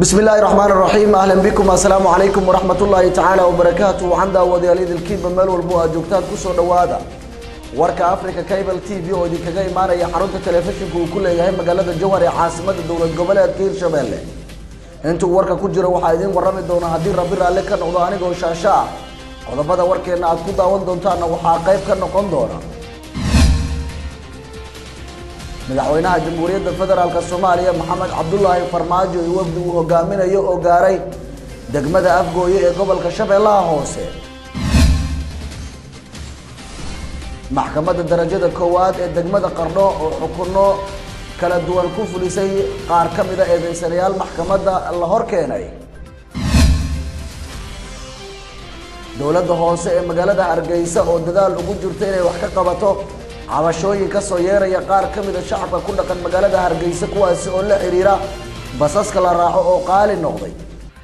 بسم الله الرحمن الرحيم اهلا بكم السلام عليكم ورحمه الله تعالى وبركاته وعند ودياليد الكيب meel walbo aad joogtaan ku soo dhawaada warka Africa Cable TV oo idinkaga imaanaya xarunta telefishinka uu ku leeyahay magaalada Jowhar ee caasimada dowlad goboleedka Hirshabelle intuu warka ku jira waxaa idin warrami doona haddii rabbi raalle ka noqdo anigoo shaasha ah qodobada warkeena aad ku daawan doontaana waxaa qayb ka noqon doona madaxweynaha jamhuuriyadda federaalk soomaaliya maxamed cabdulaahi farmaajo iyo wafdi uu hogaaminayo oo gaaray degmada afgooye ee gobolka shabeellaha hoose maxkamadda darajada koowaad ee degmada qardho oo xukunno kala duwan ku fulisay qaar ka mida eedeysanayaal maxkamadda la hor keenay dowladda hoose ee magaalada hargeysa oo dadaal ugu jirta inay wax ka qabato cabashooyin ka soo yeeraya qaar ka mida shacabka ku dhaqan magaalada hargeysa kuwaasi oo la xiriira basaska la raaco oo qaali noqday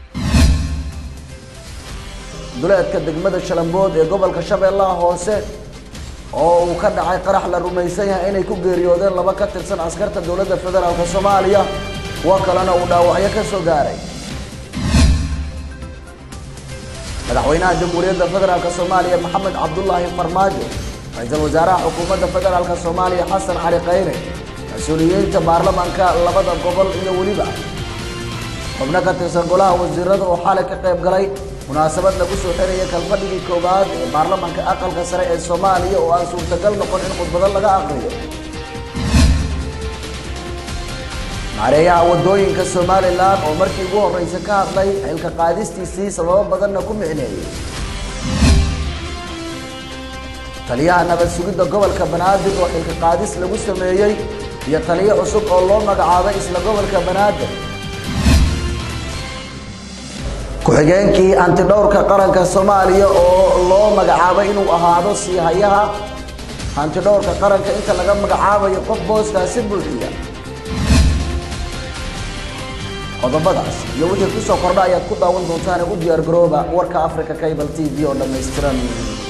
duleedka degmada shalambood ee gobolka shabeellaha hoose oo uu ka dhacay qarax la rumaysan yahay inay ku geeriyoodeen laba ka tirsan askarta dowladda federaalk soomaaliya kuwo kalena uu dhaawacyo ka soo gaaray madaxweynaha jamhuuriyadda federaalk soomaaliya maxamed cabdulaahi farmaajo ra-iisul wasaaraha xukuumadda federaalk soomaaliya xasan cali khayre mas-uuliyiinta baarlamaanka labada gobol iyo weliba xubno ka tirsan golaha wasiirada oo xalay ka qayb galay munaasabad lagu soo xiraya kalfadhigii koowaad ee baarlamaanka aqalka sare ee soomaaliya oo aan suurtagal noqon in khudbado laga aqriyo maareeyaha wadooyinka somalilan oo markii ugu horreysa ka hadlay xilka qaadistiisii sababo badanna ku micneeyey taliyaha nabad sugidda gobolka banaadir oo xilka qaadis lagu sameeyey iyo taliyo cusub oo loo magacaabay isla gobolka banaadir ku-xigeenkii hantidhowrka qaranka soomaaliya oo loo magacaabay inuu ahaado sii hayaha hantidhowrka qaranka inta laga magacaabayo qof booskaasi buuxiya qodobadaas iyo wixii kusoo kordha ayaad ku daawan doontaan u diyaar garooba warka africa cable t v oo dhammaystiran